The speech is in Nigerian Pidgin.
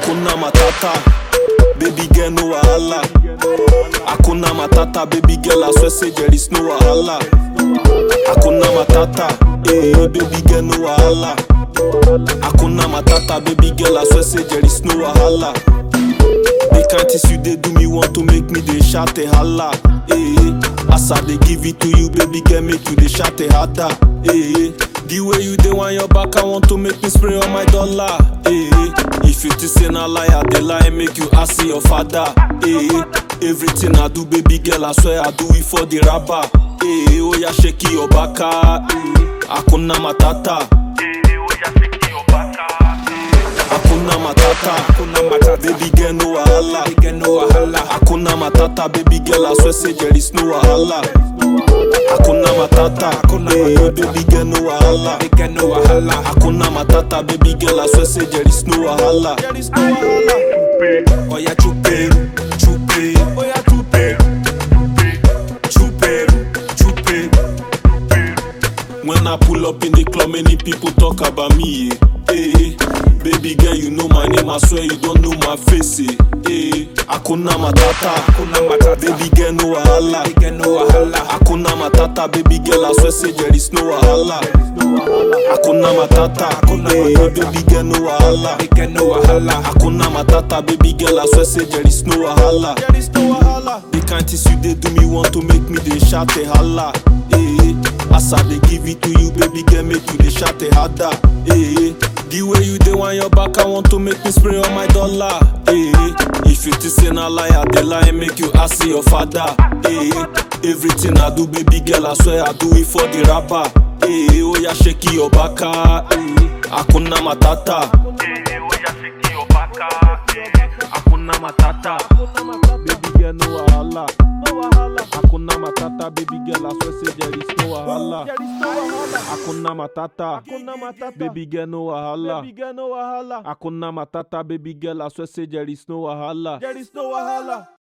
Hakuna Matata, baby girl no wahala. Hakuna Matata, baby girl I swear say there is no wahala. Hakuna Matata, eh, baby girl no wahala. Hakuna Matata, baby girl I swear say there is no wahala. The kind things you dey do me want to make me dey shout a holla. Eh, as I dey give it to you, baby girl, make you dey shout a harder. Eh, the way you dey want your back, I want to make me spray on my dollar. Eh, if you think say na lie, I dey lie, make you ask your father. Eh, everything I do, baby girl, I swear I do it for the rapper. Eh, oh yeah, shake your back. Eh, Hakuna Matata. Hakuna Matata. Hakuna Matata. Baby girl, no wahala. Baby girl, no wahala. Hakuna Matata, baby girl, I swear say there is no wahala. Hakuna Matata, Hakuna eh, Matata. baby girl, no wahala. Baby girl, no wahala. Hakuna Matata, baby girl, I swear say there is no wahala. There is no wahala. Oya chupe, chupe, oya chupe, chupe, chupe. When I pull up in the club, many people talk about me. Eh. Eh. Baby girl, you know my name, I swear you don't know my face. Eh. Eh. Hakuna Matata, Hakuna Matata. baby girl, no wahala. Baby girl, no wahala. Hakuna Matata, baby girl, I swear say there is no wahala. Hakuna Matata, Hakuna eh, Matata. baby girl, no wahala. Baby girl, no wahala. Hakuna Matata, baby girl, I swear say there is no wahala. There is no wahala. The kind things you dey do me want to make me dey shout a holla. Eh, as I dey give it to you, baby girl, make you dey shout a harder. Eh, the way you dey want your back, I want to make me spray on my dollar. Eh, if you think say na lie, I dey lie, make you ask your father. Eh, everything I do, baby girl, I swear I do it for the rapper. Eh, oh yeah, shake your back. Eh, Hakuna Matata. Hakuna Matata. Baby girl, no wahala. Hakuna Matata, baby girl, I swear say there is no wahala. Hakuna Matata. Baby girl, no wahala. Hakuna Matata, baby girl, I swear say there is no wahala. There is no wahala.